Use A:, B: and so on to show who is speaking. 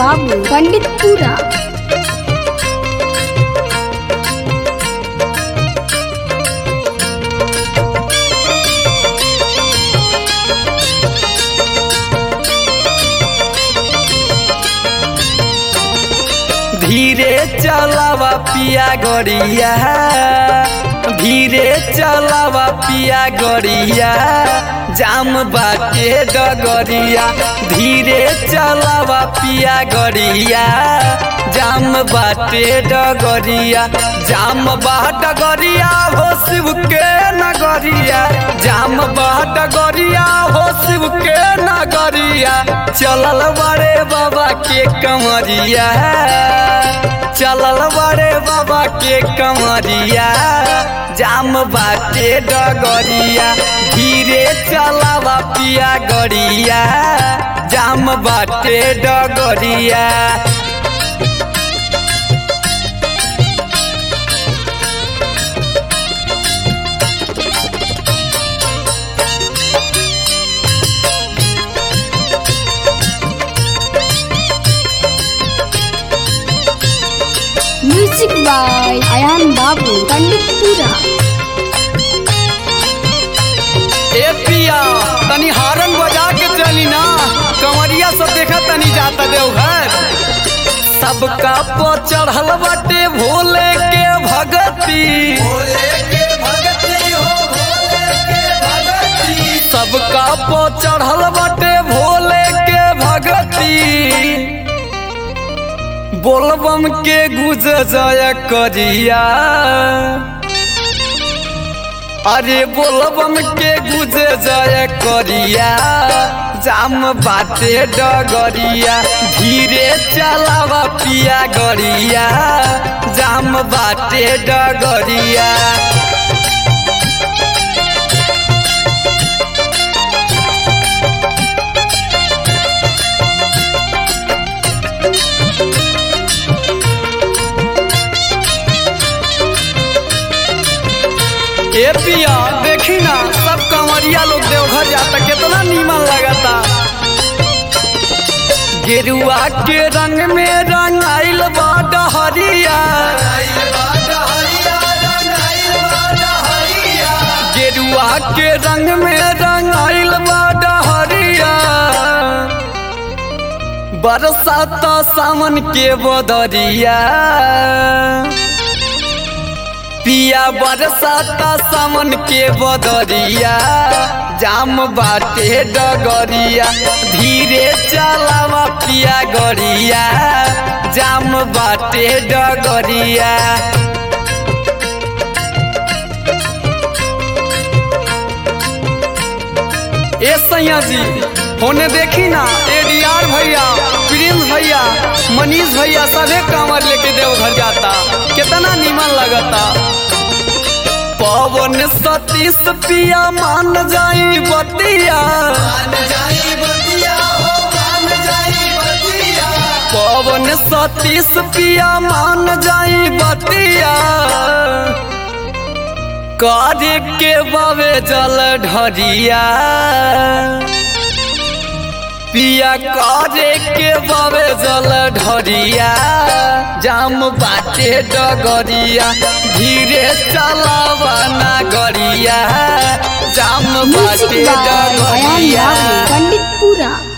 A: बाबू पंडितपुरा
B: धीरे चलावा पिया गड़िया धीरे चलावा पिया गड़िया जाम बाटे डगरिया धीरे चलावा पिया गड़िया जाम बाटे डगरिया जाम बा डगरिया हो शिव के नगरिया जाम बा डगरिया हो शिव के नगरिया चलल बड़े बाबा के कमरिया चलल बड़े बाबा के कमरिया जाम बाटे डगरिया धीरे चलावा पिया गड़िया जाम बाटे डगरिया
A: म्यूजिक बाय अयान बाबू पंडितपुरा
B: ए पिया तनी हारन बजा के चली ना कमरिया सब देखा तनी जाता देवघर सबका पो चढ़ल बाटे भोले के भगती सबका पो चढ़ल बाटे भोले के भगती बोलबम के गुज जय करिया अरे बोलबम के गुजे जय करिया जाम बाटे डगरिया धीरे चलावा पिया गरिया जाम बाटे डगरिया ए पिया देखी ना सब कंवरिया लोग देवघर जाता कितना नीमन लगता गेरुआ के रंग में रंगाइल बा डहरिया गेरुआ के रंग में रंगाइल बा डहरिया बरसात सावन के बदरिया पिया बरसाता सावन के बदरिया जाम बाटे डगरिया धीरे चलावा पिया गरिया जाम बाटे डगरिया ए सैया जी होने देखी ना एडीआर भैया प्रिंस भैया मनीष भैया सभे कांवर लेके देवघर जाता कितना नीमन लगता पवन सतीश पिया मान जाई बतिया पवन सतीश पिया मान जाई बतिया कार्य के बावे जल ढरिया पिया करे के बावे जल ढरिया जाम बाटे डगरिया धीरे चलावा ना गरिया जाम
A: म्यूजिक
B: बाटे
A: बाय अयान
B: डगरिया
A: बाबू पंडितपुरा